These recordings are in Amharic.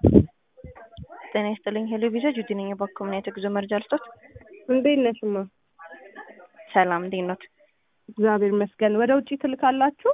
ጤና ይስጥልኝ ሄሎ ቪዛ ጁዲ ነኝ የባኮምና የጉዞ መረጃ ልስጦት እንዴት ነሽ እማ? ሰላም እንዴት ኖት? እግዚአብሔር ይመስገን። ወደ ውጭ ትልካላችሁ?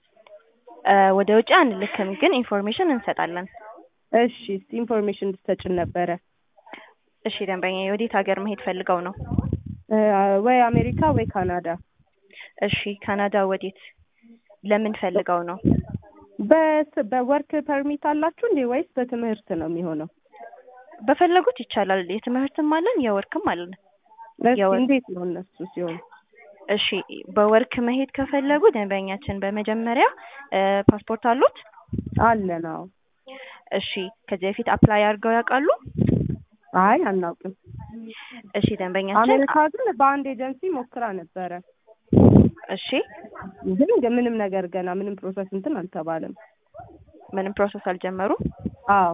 እ ወደ ውጭ አንልክም፣ ግን ኢንፎርሜሽን እንሰጣለን። እሺ እስቲ ኢንፎርሜሽን እንድትሰጭን ነበረ። እሺ ደንበኛ የወዴት ሀገር መሄድ ፈልገው ነው? እ ወይ አሜሪካ ወይ ካናዳ። እሺ ካናዳ ወዴት? ለምን ፈልገው ነው? በስ በወርክ ፐርሚት አላችሁ እንዴ ወይስ በትምህርት ነው የሚሆነው? በፈለጉት ይቻላል። የትምህርትም አለን የወርክም አለን። እስኪ የወር- እንዴት ነው እነሱ ሲሆን? እሺ በወርክ መሄድ ከፈለጉ ደንበኛችን በመጀመሪያ እ ፓስፖርት አሉት? አለን አዎ። እሺ ከዚህ በፊት አፕላይ አድርገው ያውቃሉ? አይ አናውቅም። እሺ ደንበኛችን አሜሪካ ግን በአንድ ኤጀንሲ ሞክራ ነበረ። እሺ ግን ግን ምንም ነገር ገና ምንም ፕሮሰስ እንትን አልተባለም። ምንም ፕሮሰስ አልጀመሩም? አዎ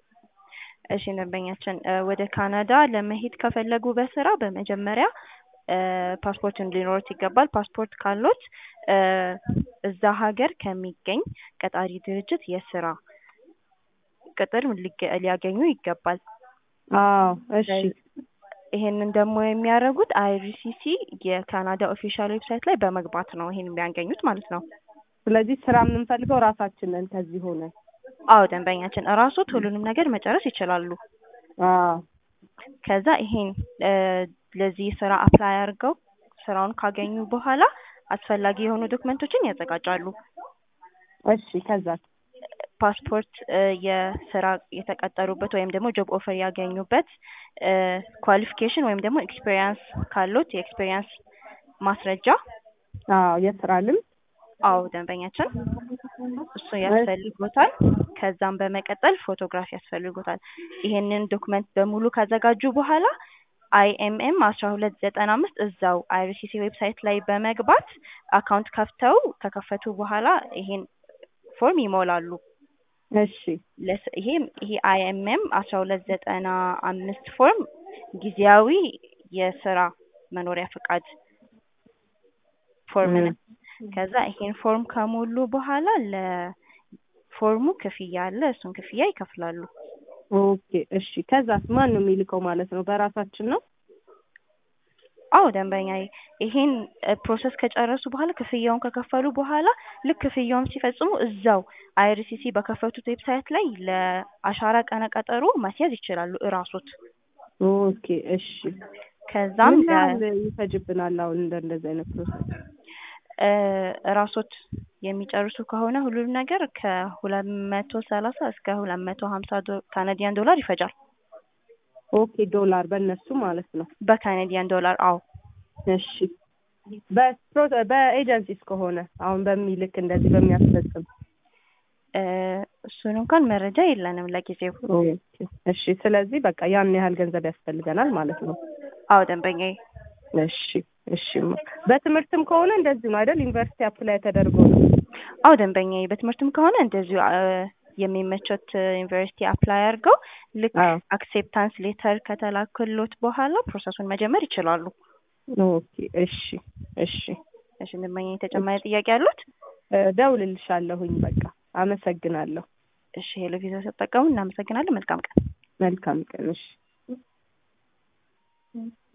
እሺ ደንበኛችን እ ወደ ካናዳ ለመሄድ ከፈለጉ በስራ በመጀመሪያ እ ፓስፖርት ሊኖሩት ይገባል። ፓስፖርት ካሎት እ እዛ ሀገር ከሚገኝ ቀጣሪ ድርጅት የስራ ቅጥር ሊገ- ሊያገኙ ይገባል። አዎ እሺ ይሄንን ደግሞ የሚያደርጉት አይሪሲሲ የካናዳ ኦፊሻል ዌብሳይት ላይ በመግባት ነው ይሄን የሚያገኙት ማለት ነው። ስለዚህ ስራ የምንፈልገው ራሳችንን ከዚህ ሆነ አዎ ደንበኛችን እራሶት ሁሉንም ነገር መጨረስ ይችላሉ። አዎ ከዛ ይሄን እ ለዚህ ስራ አፕላይ አድርገው ስራውን ካገኙ በኋላ አስፈላጊ የሆኑ ዶክመንቶችን ያዘጋጃሉ። እሺ ከዛ ፓስፖርት እ የስራ የተቀጠሩበት ወይም ደግሞ ጆብ ኦፈር ያገኙበት እ ኳሊፊኬሽን ወይም ደግሞ ኤክስፔሪያንስ ካሉት የኤክስፔሪያንስ ማስረጃ አዎ የስራ ልምድ አዎ ደንበኛችን እሱ ያስፈልጎታል። ከዛም በመቀጠል ፎቶግራፍ ያስፈልጎታል። ይሄንን ዶክመንት በሙሉ ካዘጋጁ በኋላ አይኤምኤም አስራ ሁለት ዘጠና አምስት እዛው አይሪሲሲ ዌብሳይት ላይ በመግባት አካውንት ከፍተው ከከፈቱ በኋላ ይሄን ፎርም ይሞላሉ። እሺ ለስ ይሄ ይሄ አይኤምኤም አስራ ሁለት ዘጠና አምስት ፎርም ጊዜያዊ የስራ መኖሪያ ፈቃድ ፎርም ነው። ከዛ ይሄን ፎርም ከሞሉ በኋላ ለፎርሙ ክፍያ አለ። እሱን ክፍያ ይከፍላሉ። ኦኬ እሺ ከዛስ ማን ነው የሚልከው ማለት ነው? በራሳችን ነው? አዎ ደንበኛ ይሄን ፕሮሰስ ከጨረሱ በኋላ ክፍያውን ከከፈሉ በኋላ ልክ ክፍያውን ሲፈጽሙ እዛው አይሪሲሲ በከፈቱት ዌብሳይት ላይ ለአሻራ ቀነ ቀጠሮ ማስያዝ ይችላሉ እራሶት። ኦኬ እሺ ከዛም ምን ያህል ይፈጅብናል አሁን እንደ እንደዚህ አይነት ፕሮሰስ? እ እራሶት የሚጨርሱ ከሆነ ሁሉም ነገር ከሁለት መቶ ሰላሳ እስከ ሁለት መቶ ሀምሳ ዶ ካናዲያን ዶላር ይፈጃል። ኦኬ ዶላር በእነሱ ማለት ነው። በካናዲያን ዶላር አዎ። እሺ በፕሮ በኤጀንሲስ ከሆነ አሁን በሚልክ እንደዚህ በሚያስፈጽም እ እሱን እንኳን መረጃ የለንም ለጊዜው። ኦኬ እሺ ስለዚህ በቃ ያን ያህል ገንዘብ ያስፈልገናል ማለት ነው። አዎ ደንበኛዬ እሺ እሺ በትምህርትም ከሆነ እንደዚህ ነው አይደል? ዩኒቨርሲቲ አፕላይ ተደርጎ ነው። አዎ ደንበኛዬ በትምህርትም ከሆነ እንደዚሁ አ የሚመቾት ዩኒቨርሲቲ አፕላይ አድርገው ልክ አዎ አክሴፕታንስ ሌተር ከተላከሎት በኋላ ፕሮሰሱን መጀመር ይችላሉ። ኦኬ እሺ እሺ እሺ ደንበኛዬ ተጨማሪ ጥያቄ አሉት? እደውልልሻለሁኝ በቃ አመሰግናለሁ። እሺ ሄሎ ቪዛ ተጠቀሙ። እናመሰግናለን። መልካም ቀን። መልካም ቀን እሺ